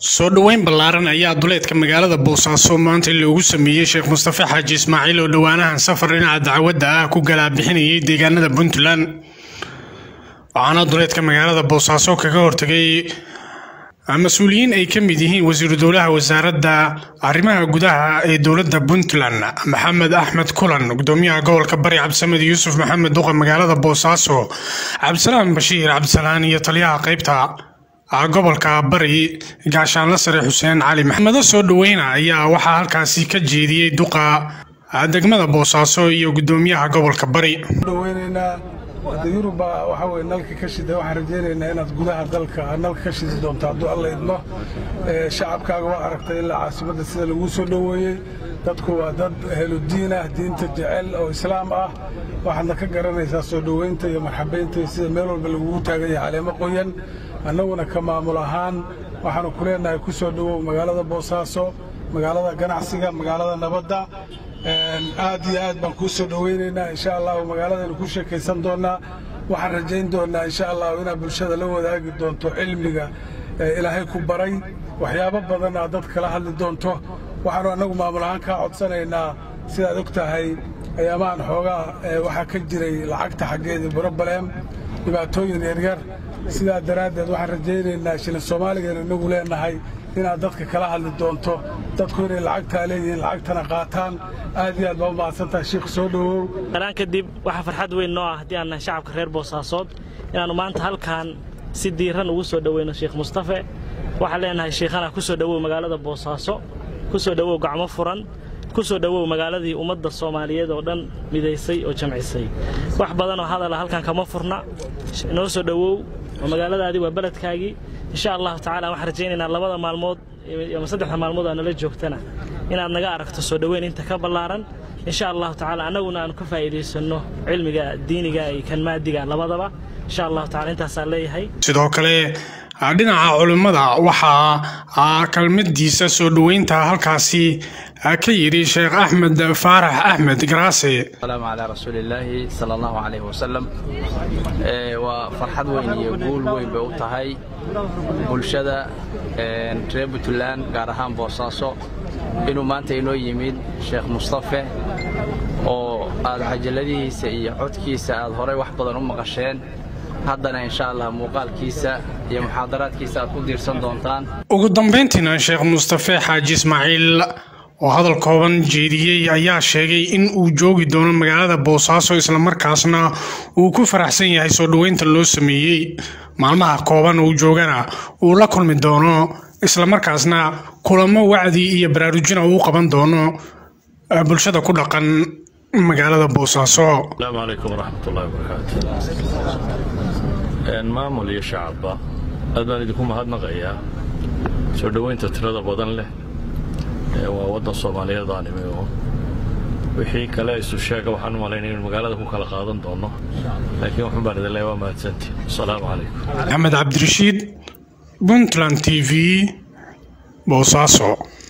soo dhoweyn ballaaran ayaa duleedka magaalada boosaaso maanta loogu sameeyey sheekh mustafe xaaji ismaaciil oo dhowaanahan safar dhinaca dacwadda ah ku galaabixinayay deegaanada puntland waxaana duleedka magaalada boosaaso kaga hortagay mas-uuliyiin ay ka mid yihiin wasiiru dowlaha wasaaradda arrimaha gudaha ee dowladda puntland maxamed axmed kulan gudoomiyaha gobolka bari cabdisamed yuusuf maxamed duqa magaalada boosaaso cabdisalaam bashiir cabdisalaan iyo taliyaha qaybta gobolka bari gaashaanla sare xuseen cali maxamado soo dhoweyna ayaa waxaa halkaasi ka jeediyey duqa degmada boosaaso iyo gudoomiyaha gobolka bari hadda yuruba waxaa weye nalka ka shida waxaan rajaynaynaa inaad gudaha dalka nalka ka shidi doonto hadduu alla idmo shacabkaaga waa aragtay ilaa caasimadda sida laguu soo dhoweeyey dadku waa dad heludiin ah diinta jecel oo islaam ah waxaadna ka garanaysaa soo dhoweynta iyo marxabaynta iyo sida meel walba lagugu taagan yahay caleemo qoyan annaguna ka maamul ahaan waxaanu ku leenahay ku soo dhowow magaalada boosaaso magaalada ganacsiga magaalada nabadda aad iyo aad baan kuu soo dhoweynaynaa insha allahu magaaladaynu ku sheekaysan doonnaa waxaan rajayn doonnaa insha allahu inaad bulshada la wadaagi doonto cilmiga ilaahay ku baray waxyaabo badan aad dad kala hadli doonto waxaanu annagu maamul ahaan kaa codsanaynaa sidaad og tahay ayaamahan xoogaa waxaa ka jiray lacagta xaggeedii broblem dhibaatooyin yaryar sidaa daraaddeed waxaan rajaynaynaa shilin soomaaligan inagu leenahay inaad dadka kala hadli doonto dadku inay lacagtaa leeyihiin lacagtana qaataan aad iyo aad baa u mahadsantahay shiikh soo dhowow galaan kadib waxaa farxad weyn noo ah haddii aan nahay shacabka reer boosaasood inaannu maanta halkan si diiran ugu soo dhoweyno sheekh mustafe waxaan leenahay sheikhana ku soo dhowow magaalada boosaaso ku soo dhowow gacmo furan ku soo dhowow magaaladii ummadda soomaaliyeed oo dhan midaysay oo jamcisay wax badanoo hadala halkan kama furna noo soo dhowow oo magaaladaadii waa beledkaagii insha allahu tacala waxaan rajaynaynaa labada maalmood ama saddexda maalmood aa nala joogtana inaad naga aragto soo dhoweyn inta ka ballaaran insha allahu tacala annaguna aanu ka faa'iidaysanno cilmiga diiniga iyo kan maadiga labadaba insha allahu tacala intaasaan leeyahay sidoo kale dhinaca culimmada waxaa kalmadiisa soo dhoweynta halkaasi ka yidhi sheekh axmed faarax axmed garaase salaamu calaa rasuulillaahi sala allahu calayh wasalam waa farxad weyn iyo guul weyn bay u tahay bulshada reer puntland gaar ahaan boosaaso inuu maanta inoo yimid sheekh mustafe oo aad cajaladihiisa iyo codkiisa aad horay wax badan u maqasheen haddana insha allah muuqaalkiisa iyo muxaadaraadkiisa aad ku diirsan doontaan ugu dambayntiina sheekh mustafe xaaji ismaaciil oo hadal kooban jeediyey ayaa sheegay in uu joogi doono magaalada boosaaso islamarkaasna uu ku faraxsan yahay soo dhoweynta loo sameeyey maalmaha kooban uu joogana uu la kulmi doono islamarkaasna kulamo wacdi iyo baraarujina uu qaban doono bulshada ku dhaqan magaalada boosaaso asalaamu calaykum waraxmatullahi wabarakaatu maamul iyo shacabba aad baan idinku mahadnaqayaa soo dhoweynta tirada badan leh waa waddan soomaaliyeed aan imi oo wixii kale isu sheega waxaan u malaynaya inu magaalada ku kala qaadan doono laakiin waxun baan idin leeya waa mahadsanti asalaamu calaykum axmed cabdirashiid puntland t v boosaaso